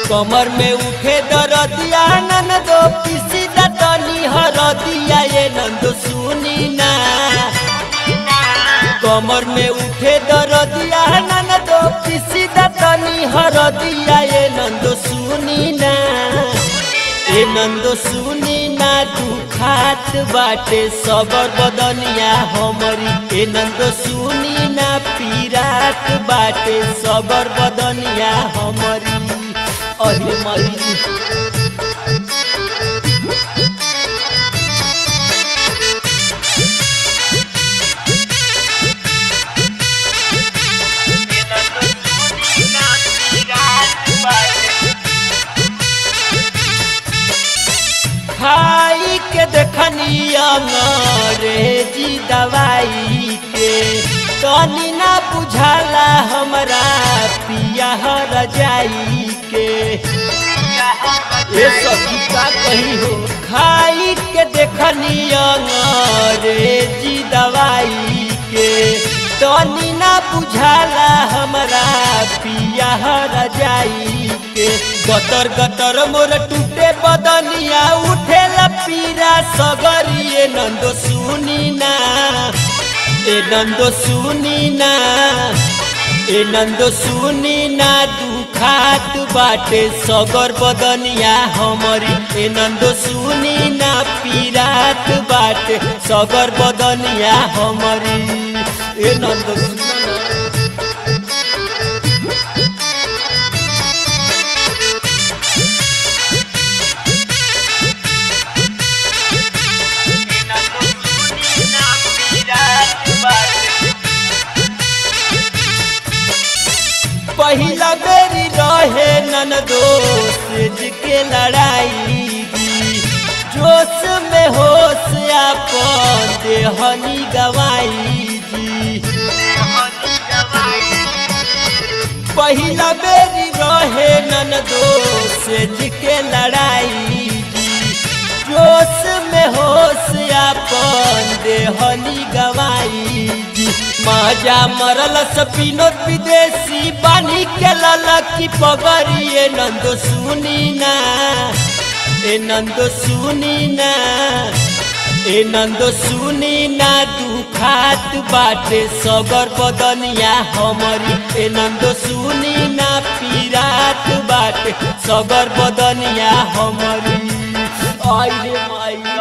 कमर में उठे दरदिया ननदो पिसी दतनी हरदिया ये नंदो सुनी ना कमर में उठे दरदिया ननदो पिसी दतनी हरदिया ये नंदो सुनी ना ए नंदो सुनी ना दुखात बाटे सबर बदनिया हमरी ए नंदो सुनी ना पीरात बाटे सबर बदनिया हमरी अरे मरी खाई के देखनी अंग्रेजी दवाई के तनी ना बुझाला हमरा पिया हर जाई के ये सखी का कही हो खाई के देखनी अंग्रेजी दवाई के तनी ना बुझाला हमरा पिया हर जाई के गतर गतर मोर टूटे बदनिया उठे पीरा सगरिए नंदो सुनी ना ए नंदो सुनी ना ए नंदो सुनी ना दुखात बाटे सगर बदनिया हमरी ए नंदो सुनी ना पीरात बाटे सगर बदनिया हमरी ए नंदो सुनी ना पहिला बेरी रहे नन दोस्त के लड़ाई जोश में होश अपन देहनी गवाई जी पहिला बेरी रहे नन दोस्त के लड़ाई जोश में होश अपन देहनी गवाई जी मजा मरल सपीनो विदेशी बानी के ललकी पगड़िए नंदो सुनी ना ए नंदो सुनी ना ए नंदो सुनी ना दुखात बाटे सगर बदनिया हमरी ए नंदो सुनी ना पीरात बाटे सगर बदनिया हमरी आई रे माई